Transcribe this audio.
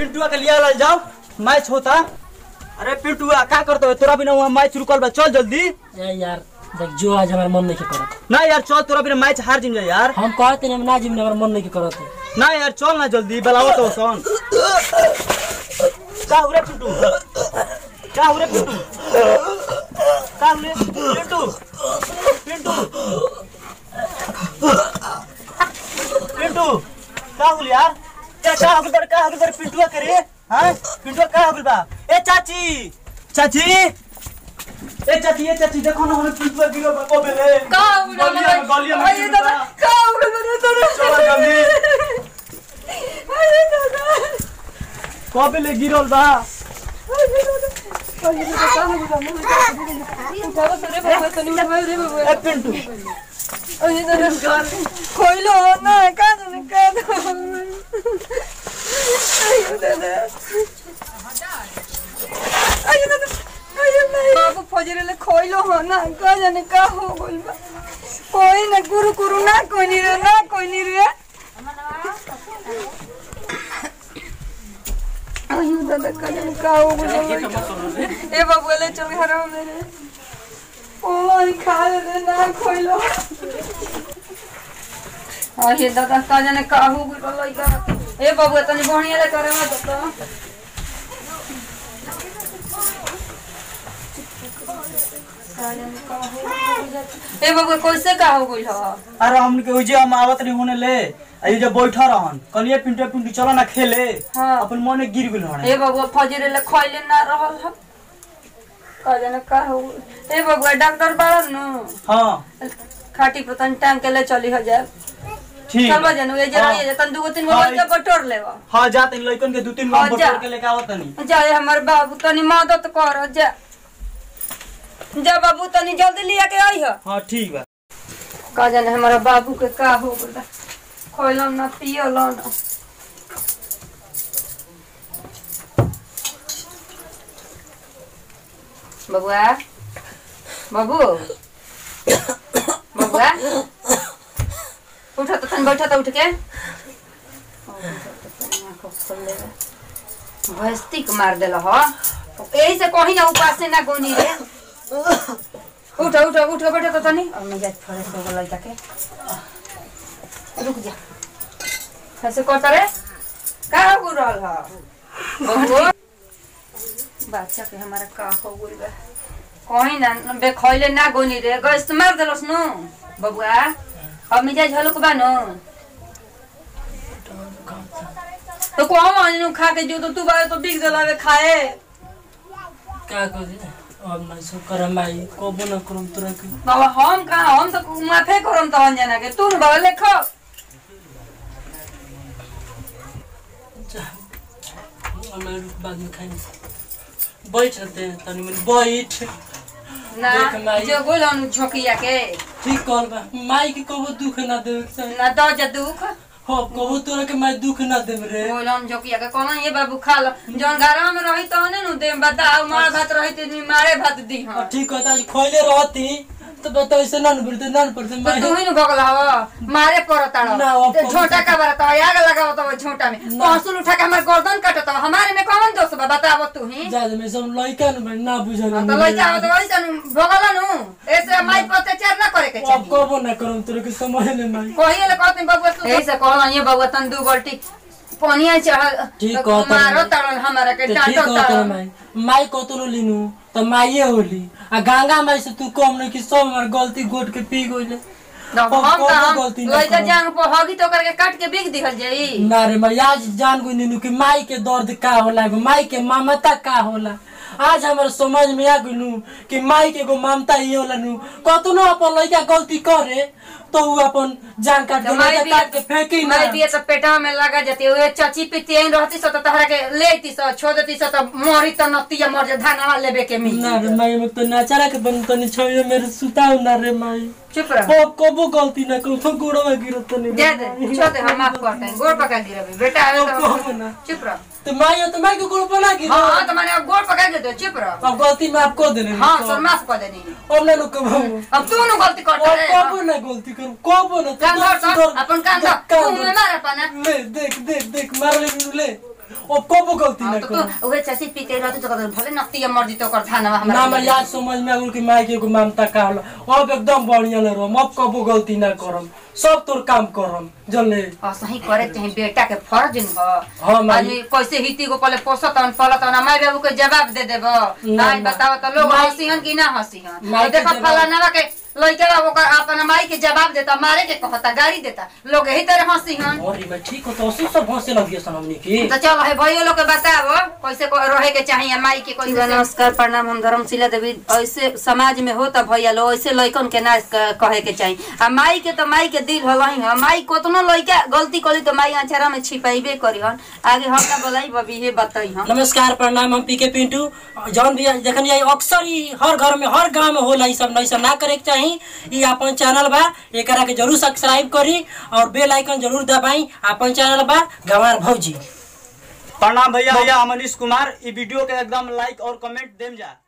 पिंटुआ के लिया लाल जाओ मैच होता अरे पिंटुआ का करते हो तोरा बिना वहाँ मैच रुकल बा चल जल्दी ए यार देख जो आज हमारा मन नहीं के करत ना यार चल तोरा बिना मैच हार जिम जा यार हम कहते नहीं ना जिम हमारा मन नहीं के करत ना यार चल ना जल्दी बलाओ तो सन का हुरे पिंटू का हुरे पिंटू का हुरे पिंटू पिंटू पिंटू का हुल यार ए का हुल बड़ का हुल बड़ पिंटुआ करे हां पिंटुआ का हुल बा ए चाची चाची ए चाची ए चाची देखो ना हमें पिंटुआ गिरो बा को बेले का उड़ा गलिया में गलिया में अरे गिर दादा बा। का उड़ा मेरे दादा चलो जल्दी अरे दादा को बेले गिरल बा अरे दादा अरे दादा का उड़ा मेरे उठाओ सरे बाबा तनी उठाओ रे बाबा ए पिंटू अरे दादा खोइलो ना का जाने का अरे दादा अरे दादा अरे नहीं बाबू फजरे खोइलो हो ना का जाने का हो गइल बा कोई ना गुरु गुरु ना कोई नहीं रे ना कोई नहीं रे अयो दादा का जाने का हो गइल बा ए बाबू ले चल घर मेरे ओ खा ले ना खोइलो अरे दादा का जाने का हो गइल बा लइका ए बाबू तनी बढ़िया ले करे मत तो ए बाबू कैसे का हो गइल ह अरे हमके उजे हम आवत नहीं होने ले अई जे बैठा रहन कलिए पिंटू पिंटू चलो ना खेले हाँ। अपन मने गिर गेल हन ए बाबू फजरे ले खइले ना रहल ह का जाने का हो गइल। ए बाबू डॉक्टर बाड़न न हां खाटी पतन टांग के ले चली हो जाए ठीक चलबा जानू ए जरा ये तन दुगो तीन गो हाँ, लइका बटोर लेवा हां जा तनी लइकन के दू तीन हाँ, गो जा। बटोर के लेके आवत नहीं जाए हमर बाबू तनी मदद कर जा जा बाबू तनी जल्दी लिया के आई ह हां ठीक बा का जाने हमारा बाबू के का हो गइल खोइलो ना पियो लो ना बबुआ बाबू बबुआ उठो तो तन बैठो तो उठ के भस्तिक मार देला हो यही से कहीं ना उपास से ना गोनी रे उठो उठो उठो बैठो तो तनी और मैं जात फरे सो गलई ताके रुक जा ऐसे करता रे का हो रहल ह बबुआ बच्चा के हमारा का हो गइल बा कहीं ना बे खइले ना गोनी रे गैस तो मार देलस नु बबुआ अब मिजाज हलुक बा नु तो को हम खा के जो तो तू बारे तो बिक देलावे खाए का करी अब नहीं सो करम आई कोबो न करम तोरा के बाबा हम कहाँ हम तो माफे करम तो जना के तू न बाबा लेख जा हमरा रुक बाद में खाई बैठ रहते तनी मन बैठ ना देख माई। जो बोल हम झोकिया के ठीक कर बा माई के कबो दुख ना देवे के चाही ना दो जा दुख हो कबो तोरा के माई दुख ना देव रे बोल हम झोकिया के कहना ये बाबू खा लो जौन घरवा में रही तो ने नु दे बताओ मार भात रही तो मारे भात दी और हम ठीक होता आज खोइले रहती तो बता ऐसे ना न पड़ते ना न पड़ते तो माई तू ही न भगल हवा मारे पड़ता ना, अब रहो झोटा का बरता आग लगाओ तो झोटा में पहसुल उठा के हमार गर्दन काटत हमारे में कौन दोष बा बताओ तू ही जा दे मैं सब लइका न ना बुझल तो लइका हो तो वैसे नु भगल नु ऐसे माई पर अत्याचार ना करे के अब चाहिए कबो ना करम तोरा के समझ ले माई कहिए ले कहते बबुआ तू ऐसे कहला ये बबुआ तन दू बाल्टी पानिया चढ़ ठीक कहता मारो है। तड़न हमारा के तो ठीक डांटो हो तोरा तड़न माई माई कतनो लिनु तो माइये होली आ गंगा माई से तू कम नहीं कि सब हमार गलती गोट के पी गइले हम अब कोनो कहाँ गलती ना लइका करब। जांग पर हगी तो करके काट के बिक दिहल जाई ना रे माई आज जान गई नीनू कि माई के दर्द का होला एगो माई के ममता का होला आज हमारे समझ में आ गइलू कि माई के एगो ममता ही होला नु कतनो अपन लइका गलती करे तो उ अपन जान काट के तो माई लइका काट के फेंकी ना माई बिया तो पेटा में लगा जाती है चाची पिती आई रहती सो तो तहरा के लेती सो छोड़ देती सो तो मरी तो नतिया मर जा धानवा लेबे के मिल ना रे माई मत तो नाचरा के बन तनी छोयो मेरे सुताऊ ना रे माई चुप रह को कबो गलती ना करो तो गोड़वा गिरत नहीं दे दे छोड़ दे हम माफ करते हैं गोड़ पका गिरबे बेटा आवे अब तो कहो ना। चुप रह तो माई हो तो माई के गोड़ बना गिर हाँ हाँ तो मैंने अब गोड़ पका दे दो चुप रह अब गलती माफ कर देने हाँ सर माफ कर देनी अब ना नु कबो अब तू नु गलती करता और रे कबो ना गलती करू कबो ना कान धर सर अपन कान धर कान तू में मार पाना ले देख देख देख मार ले बिनु ले ओ कबो गलती हाँ, ना तो करो तू उहे चाची पीते रहत तो कहत भले नतिया मर्जी तो कर थाना हमरा ना मैं याद समझ में आगुल कि माई के एगो ममता का होला अब एकदम बढ़िया ले रहो अब कबो गलती ना करम सब तोर काम करम जल्ले और सही करे चाहे बेटा के फर्ज न हो हाँ, माई। आदमी कैसे हिती को पहले पोसत हन पलत हन माई बाबू के जवाब दे देबो ना, नाई ना। बताओ तो लोग माई- हंसी हन कि ना हंसी हन माई और के देखो जवाब- फलाना के लइका ओकर अपन माई के जवाब देता मारे के कहता गाड़ी देता लोग यही तरह हंसी हन अरे मैं ठीक हो तो उसी सब हंसे लग गया सन हमनी की तो चल है भाइयों लोग के बताओ कैसे को रहे के चाहिए माई के कैसे नमस्कार प्रणाम हम धर्मशिला देवी ऐसे समाज में हो त भैया लोग ऐसे लइकन के ना क- कहे के चाहिए आ माई के तो माई के दिल हलही ह माई कोतनो लइका गलती करी तो माई अचारा में छिपाइबे करी हन आगे हम का बोलाई बबी हे बताई हम नमस्कार प्रणाम हम पीके पिंटू जौन भी देखन ये अक्सर ही हर घर में हर गांव में होला ई सब नहीं सब ना करे के चाही ई अपन चैनल बा एकरा के जरूर सब्सक्राइब करी और बेल आइकन जरूर दबाई अपन चैनल बा गंवार भौजी प्रणाम भैया भैया हम अनिश कुमार ई वीडियो के एकदम लाइक और कमेंट देम जा